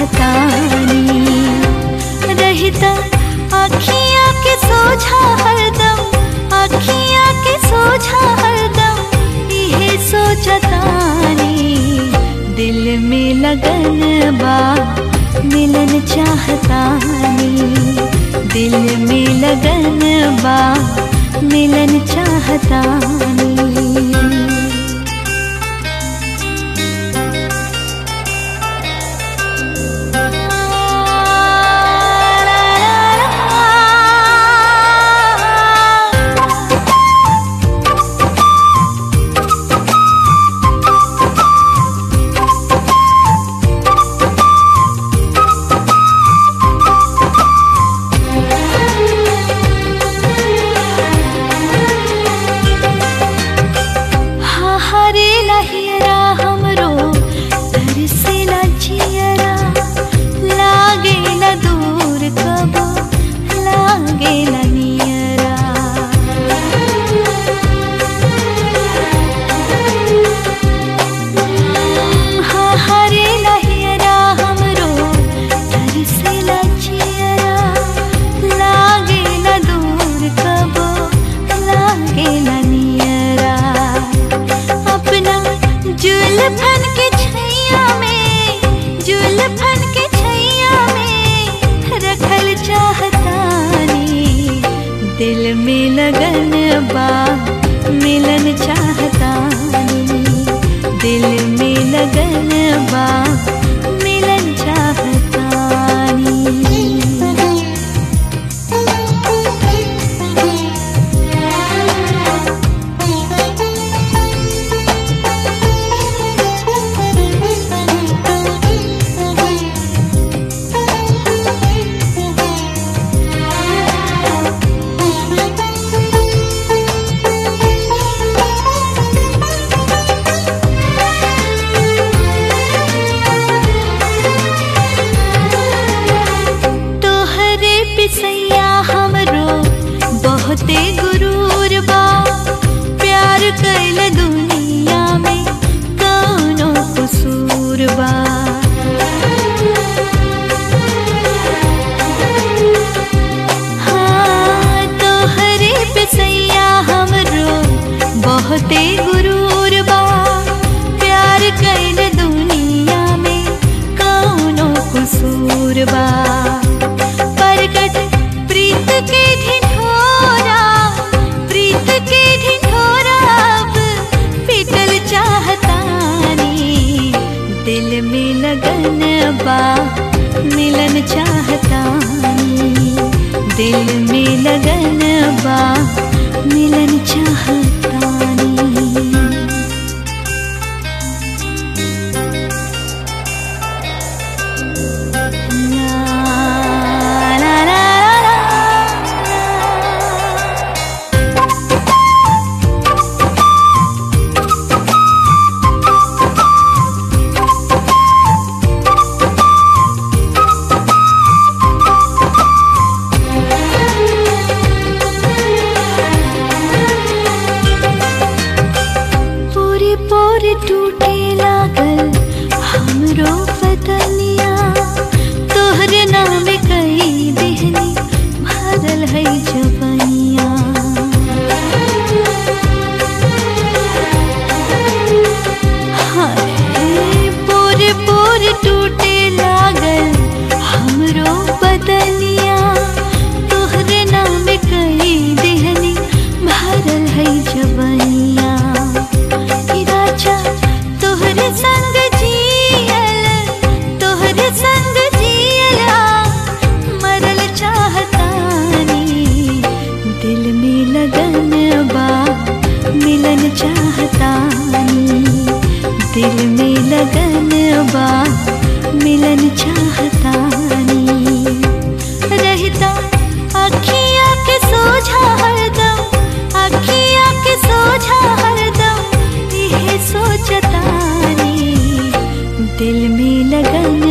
चाहतानी रहता अखियाँ के सोझा हरदम अखियाँ के सोझा हरदम इहे सोचतानी दिल में लगन बा मिलन चाहतानी दिल में लगन बा मिलन चाहतानी हाँ हरे लहियरा हमरो तरसेला जियरा लागे न दूर कबो लागे न नियरा हाँ हरे लहियरा हमरो तरसेला जियरा लागे न दूर कबो लागे न नियरा अपना जुल्फन के छैया में जुल्फन के छैया में रखल चाहतानी दिल में लगन बा मिलन चाहतानी दिल में लगन बा मिलन चाहतानी तोहरे पिसैया हमरो बहुते गुरूर बा प्यार कैल दुनिया में कौनो कसूर बा हाँ तोहरे पिसैया हमरो बहुते गुरूर बा प्यार कैल दुनिया में कौनो कसूर बा प्रकट प्रीत के ढिढोरा प्रीत के ढिढोरा अब पिटल चाहतानी दिल में लगन बा मिलन चाहतानी दिल में लगन बा मिलन चाहतानी La la la la la. पूरी पूरी टूटे लागल हमरो बदनिया तोहरे नाम कई देहनी भरल है जबनिया हाय पूरे पूरे टूटे लागल हमरो बदनिया तोहरे नाम कई देहनी भरल है जबनिया ई राजा तोहरे संग जियल तोहरे संग जियला मरल चाहतानी दिल में लगन बा मिलन चाहतानी दिल में लगन बा मिलन चाहतानी रहता अखियाँ के सोझा हरदम अखियाँ के सोझा हरदम इहे सोचतानी दिल में लगन